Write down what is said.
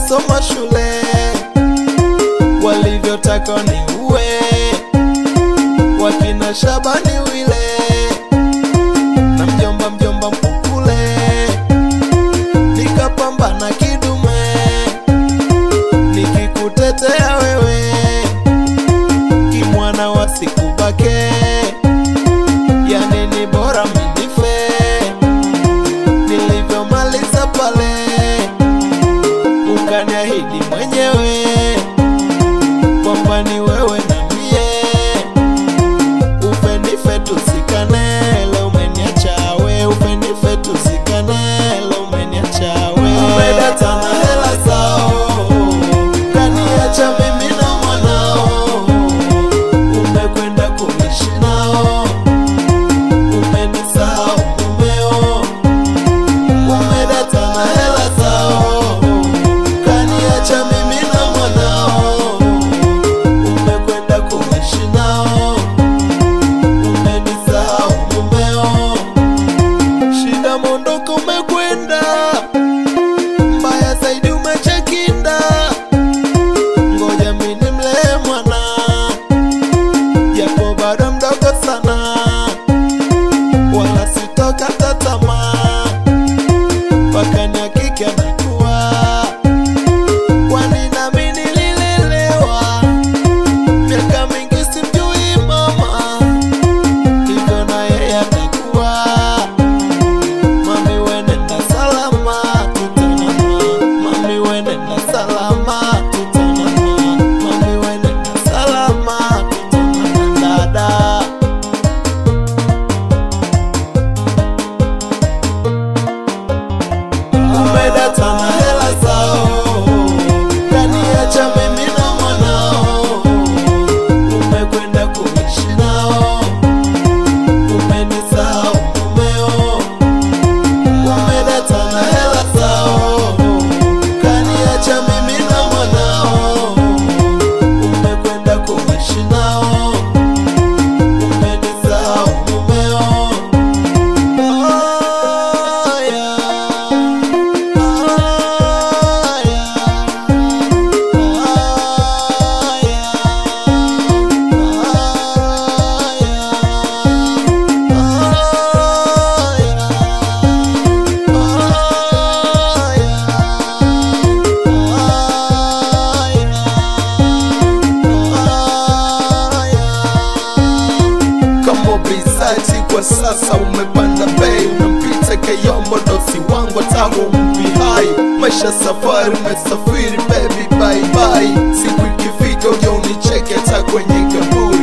nasoma shule walivyotaka ni uwe wakina Shabani wile na mjomba mjomba Mkukule, nikapambana kidume nikikutetea wewe kimwana wasikubake, yani ni bora minife nilivyomaliza pale, ukaniahidi mwenyewe kwamba ni wewe na mie ufenife tusikane, leo umeniacha we, ufenife tusikane, leo umeniacha we. Umedata na hela zao, kaniacha mimi na mwanao, umekwenda kuishi nao, umenisahau mumeo, umedata na hela zao, kaniacha mimi na mwanao, umekwenda kuishi nao umenisahau mumeo, shida mondoko umekwenda, mbaya zaidi umechekinda, ngoja mimi nimlee mwana, japo bado mdogo sana, wala sitokata tamaa, mpaka nihakiki anakuwa, kwani nami nililelewa miaka mingi simjui mama hivyo na yeye atakuwa mami wenenda salama tutanana mami wenenda salama tutanana mami wenenda salama tutanana dada umedata na hela zao kaniacha mimi na mwanao umekwenda kuishi nao umenisahau mumeo, umedata na hela zao, kaniacha mimi na mwanao, umekwenda kuishi nao, umenisahau mumeo. Aya, kama bizaji kwa sasa umepanda bei unampita kayombo dosi wangu tangu mpi hai maisha safari umesafiri baby bye bye siku ikifika uja unicheke hata kwenye kaburi